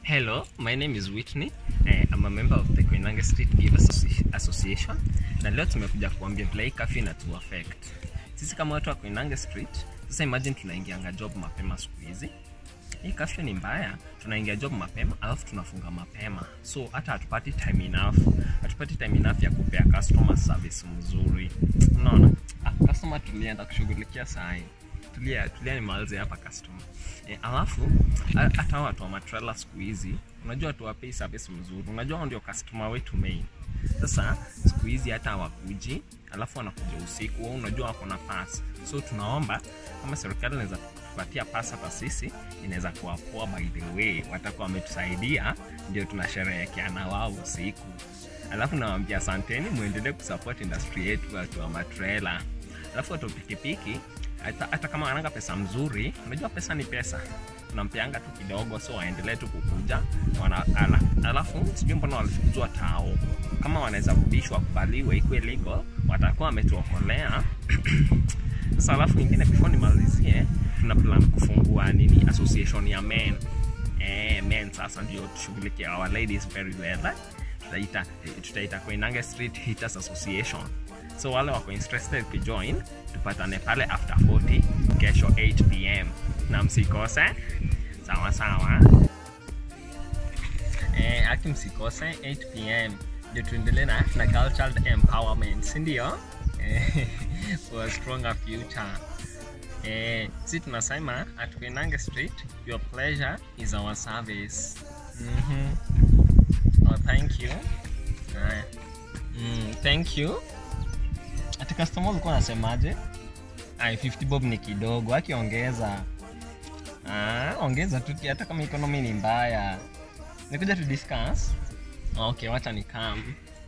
Hello, my name is Whitney. Eh, I'm a member of the Koinange Street Givers Associ- Association. Na leo tumekuja kuambia vile hii curfew inatu affect. Sisi kama watu wa Koinange Street, sasa imagine tunaingianga job mapema siku hizi. Hii curfew ni mbaya, tunaingia job mapema alafu tunafunga mapema. So hata hatupati time enough, hatupati time enough ya kupea customer service mzuri. Unaona? Ah, customer tulienda kushughulikia saa hii tulia tulia ni malzi hapa customer e, alafu ha- hata watu wa matrela siku hizi unajua tuwapei service mzuri unajua hao ndio customer wetu main sasa siku hizi hata hawakuji alafu wanakuja usiku wao unajua wako na pass so tunaomba kama serikali inaweza kupatia pass hata sisi inaweza kuwa poa by the way watakuwa wametusaidia ndio tunasherehekea na wao usiku alafu nawaambia asanteni muendelee kusupport industry yetu watu wa matrela alafu watu wa pikipiki hata, hata kama wananga pesa mzuri unajua pesa ni pesa unampeanga tu kidogo so waendelee tu kukuja wana, ala, alafu sijui mbona walifukuzwa tao kama wanaweza rudishwa wakubaliwe ikuwe legal watakuwa wametuokolea sasa alafu ingine before nimalizie tuna plan kufungua nini association ya men eh, men sasa ndio tushughulikie our ladies very well tutaita tutaita Koinange Street Hitters Association so wale wako interested kujoin tupatane pale after 40 kesho 8 pm na msikose sawa sawa eh, aki msikose 8 pm ndio tuendelee na, na girl child empowerment sindio eh, for a stronger future eh, si tunasema at Koinange Street your pleasure is our service mm-hmm. oh, thank you Haya. mm, thank you ati customer ulikuwa unasemaje ai 50 bob ni kidogo akiongeza ah, ongeza tu hata kama economy ni mbaya nikuja tu discuss okay wacha ni come